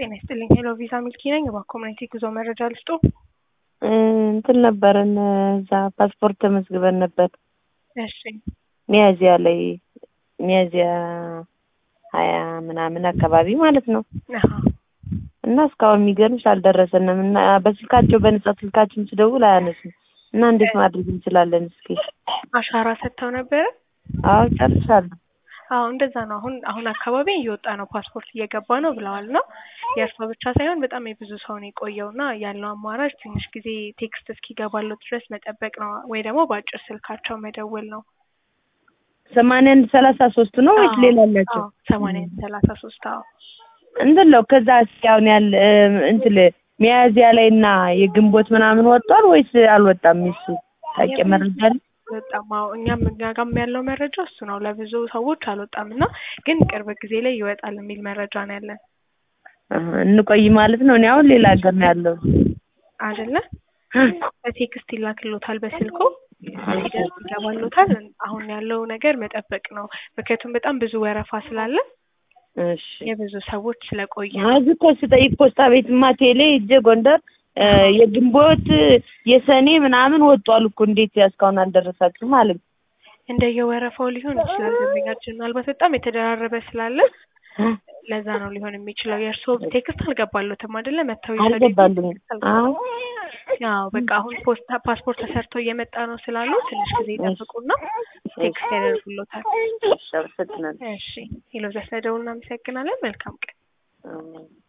ጤና ይስጥልኝ። ሄሎ ቪዛ ሚልኪ ነኝ። በኮሚኒቲ ጉዞ መረጃ ልስጡ። እንትን ነበረን እዛ ፓስፖርት ተመዝግበን ነበር እሺ ሚያዚያ ላይ ሚያዚያ ሀያ ምናምን አካባቢ ማለት ነው። አሀ እና እስካሁን የሚገርምሽ አልደረሰንም። እና በስልካቸው በነጻ ስልካችን ስደውል አያነሱም። እና እንዴት ማድረግ እንችላለን? እስኪ አሻራ ሰጥተው ነበረ። አዎ ጨርሻለሁ። አዎ እንደዛ ነው። አሁን አሁን አካባቢ እየወጣ ነው፣ ፓስፖርት እየገባ ነው ብለዋል። እና የእርሷ ብቻ ሳይሆን በጣም የብዙ ሰው ነው የቆየው እና ያለው አማራጭ ትንሽ ጊዜ ቴክስት እስኪገባለው ድረስ መጠበቅ ነው፣ ወይ ደግሞ በአጭር ስልካቸው መደወል ነው። ሰማንያ አንድ ሰላሳ ሶስት ነው ወይስ ሌላ አላቸው? ሰማንያ አንድ ሰላሳ ሶስት አዎ እንትን ነው ከዛ እስኪ አሁን ያለ እንትን ሚያዚያ ላይ እና የግንቦት ምናምን ወጥቷል ወይስ አልወጣም? እሱ ታውቂ መረጃ አለ? በጣም አዎ፣ እኛም እኛ ጋርም ያለው መረጃ እሱ ነው። ለብዙ ሰዎች አልወጣም እና ግን ቅርብ ጊዜ ላይ ይወጣል የሚል መረጃ ነው ያለን አሀ፣ እንቆይ ማለት ነው። እኔ አሁን ሌላ ሀገር ነው ያለው አይደለ? በቴክስት ይላክሎታል በስልኩ ሲደርስ ይገባሎታል። አሁን ያለው ነገር መጠበቅ ነው። ምክንያቱም በጣም ብዙ ወረፋ ስላለ እሺ የብዙ ሰዎች ስለቆየ እዚህ እኮ ስጠይቅ ፖስታ ቤትማ ቴሌ ሂጄ ጎንደር የግንቦት የሰኔ ምናምን ወጧል እኮ እንዴት እስካሁን አልደረሳችሁም አለኝ። እንደየወረፋው ሊሆን ይችላል። ደንበኛችን ምናልባት በጣም የተደራረበ ስላለ ለዛ ነው ሊሆን የሚችለው። የእርስዎ ቴክስት አልገባሎትም አይደለ? መተው አልገባልኝም። አዎ ያው በቃ አሁን ፖስታ ፓስፖርት ተሰርቶ እየመጣ ነው ስላሉ ትንሽ ጊዜ ይጠብቁና ቴክስት ያደርጉሎታል። አመሰግናለሁ። እሺ ሄሎ፣ ስለደውል እናመሰግናለን። መልካም ቀን። አሜን።